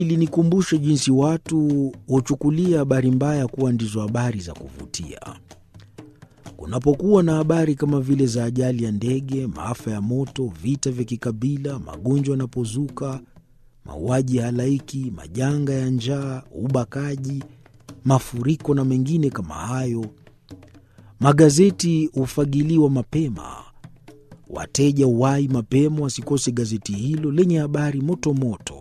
ilinikumbusha jinsi watu huchukulia habari mbaya kuwa ndizo habari za kuvutia. Kunapokuwa na habari kama vile za ajali ya ndege, maafa ya moto, vita vya kikabila, magonjwa yanapozuka, mauaji ya halaiki, majanga ya njaa, ubakaji, mafuriko na mengine kama hayo, magazeti hufagiliwa mapema. Wateja uwai mapema wasikose gazeti hilo lenye habari moto moto.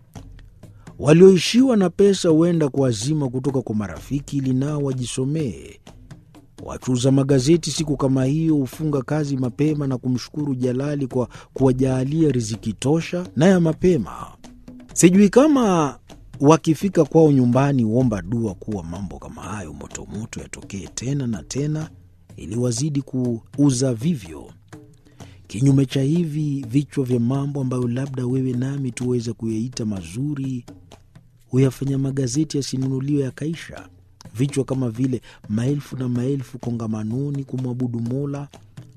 Walioishiwa na pesa huenda kuazima kutoka kwa marafiki ili nao wajisomee. Wachuuza magazeti siku kama hiyo hufunga kazi mapema na kumshukuru Jalali kwa kuwajaalia riziki tosha na ya mapema. Sijui kama wakifika kwao nyumbani huomba dua kuwa mambo kama hayo motomoto yatokee tena na tena, ili wazidi kuuza vivyo. Kinyume cha hivi vichwa vya mambo ambayo labda wewe nami tuweza kuyaita mazuri, huyafanya magazeti yasinunuliwe yakaisha. Vichwa kama vile maelfu na maelfu kongamanoni kumwabudu Mola,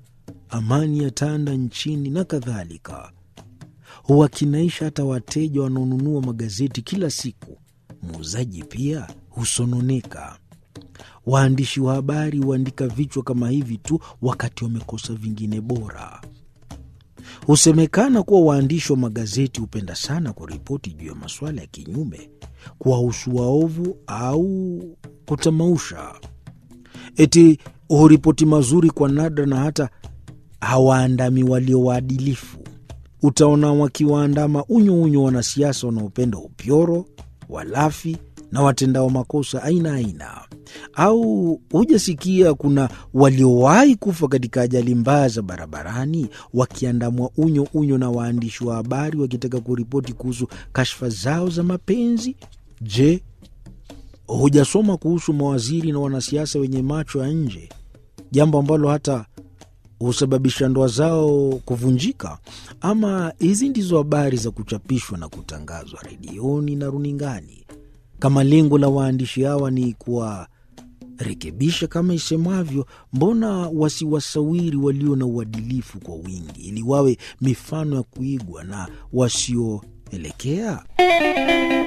amani ya tanda nchini na kadhalika, huwakinaisha hata wateja wanaonunua magazeti kila siku. Muuzaji pia husononeka. Waandishi wa habari huandika vichwa kama hivi tu wakati wamekosa vingine bora. Husemekana kuwa waandishi wa magazeti hupenda sana kuripoti juu ya masuala ya kinyume, kuwahusu waovu au kutamausha. Eti huripoti mazuri kwa nadra na hata hawaandami walio waadilifu. Utaona wakiwaandama unyo unyo wanasiasa wanaopenda upyoro, walafi na watendao makosa aina aina. Au hujasikia kuna waliowahi kufa katika ajali mbaya za barabarani wakiandamwa unyo unyo na waandishi wa habari wakitaka kuripoti kuhusu kashfa zao za mapenzi? Je, hujasoma kuhusu mawaziri na wanasiasa wenye macho ya nje, jambo ambalo hata husababisha ndoa zao kuvunjika? Ama hizi ndizo habari za kuchapishwa na kutangazwa redioni na runingani, kama lengo la waandishi hawa ni kuwarekebisha kama isemavyo, mbona wasiwasawiri walio na uadilifu kwa wingi, ili wawe mifano ya kuigwa na wasioelekea?